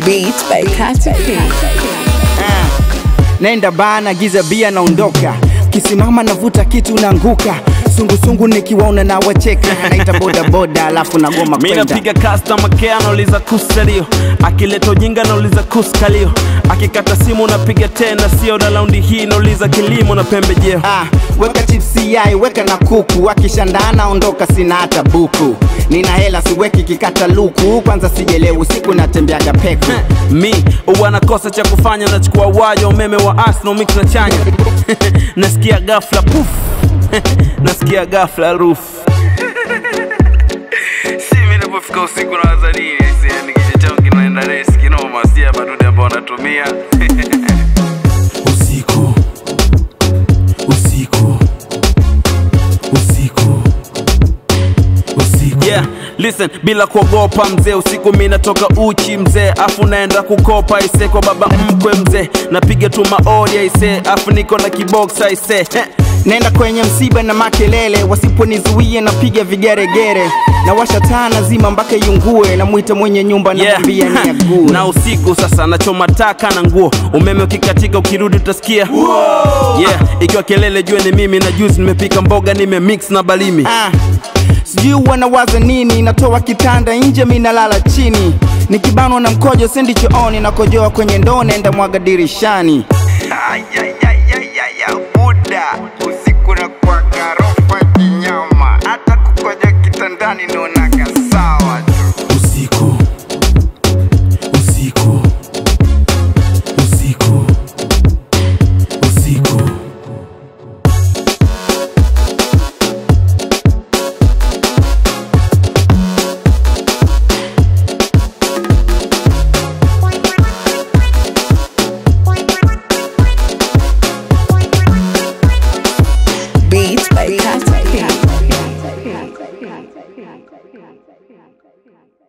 Beats by Katy P. Nenda bana, giza bia naondoka, kisimama navuta kitu naanguka, sungusungu nikiwaona na wacheka, naita bodaboda alafu nagoma mi kwenda napiga customer care nauliza kusalio akileta ujinga nauliza kuskalio akikata simu napiga tena sio na laundi hii nauliza kilimo na pembejeo Ah, weka chipsi yai weka na kuku akishandana ondoka sina hata buku nina hela siweki kikata luku kwanza sijelewi usiku natembeaga peku mi huwa nakosa cha kufanya nachukua waya umeme wa asno mix na chanya nasikia gafla puf nasikia gafla ruf si mi napofika usiku na wazanii yani kichwa changu kinaenda resi kinoma sia madude ambao wanatumia usiku usiku usiku usiku yeah listen bila kuogopa mzee usiku mi natoka uchi mzee afu naenda kukopa ise kwa baba mkwe mzee napiga tu maoria ise afu niko na kiboksa ise Heh. nenda kwenye msiba na makelele wasiponizuia napiga vigeregere na washa taa nazima mpaka iungue namwita mwenye nyumba namwambia Yeah. ni ague na usiku sasa nachoma taka na nguo umeme ukikatika ukirudi utasikia yeah ikiwa kelele jue ni mimi na juzi nimepika mboga nimemix na balimi ah, sijui wanawaza nini natoa kitanda nje mi nalala chini nikibanwa na mkojo sendi chooni nakojoa kwenye ndoo naenda mwaga dirishani buda usiku na kwa garofa kinyama hata kukoja kitandani naonaga sawa tu usiku usiku usiku usiku Beats by Katy P.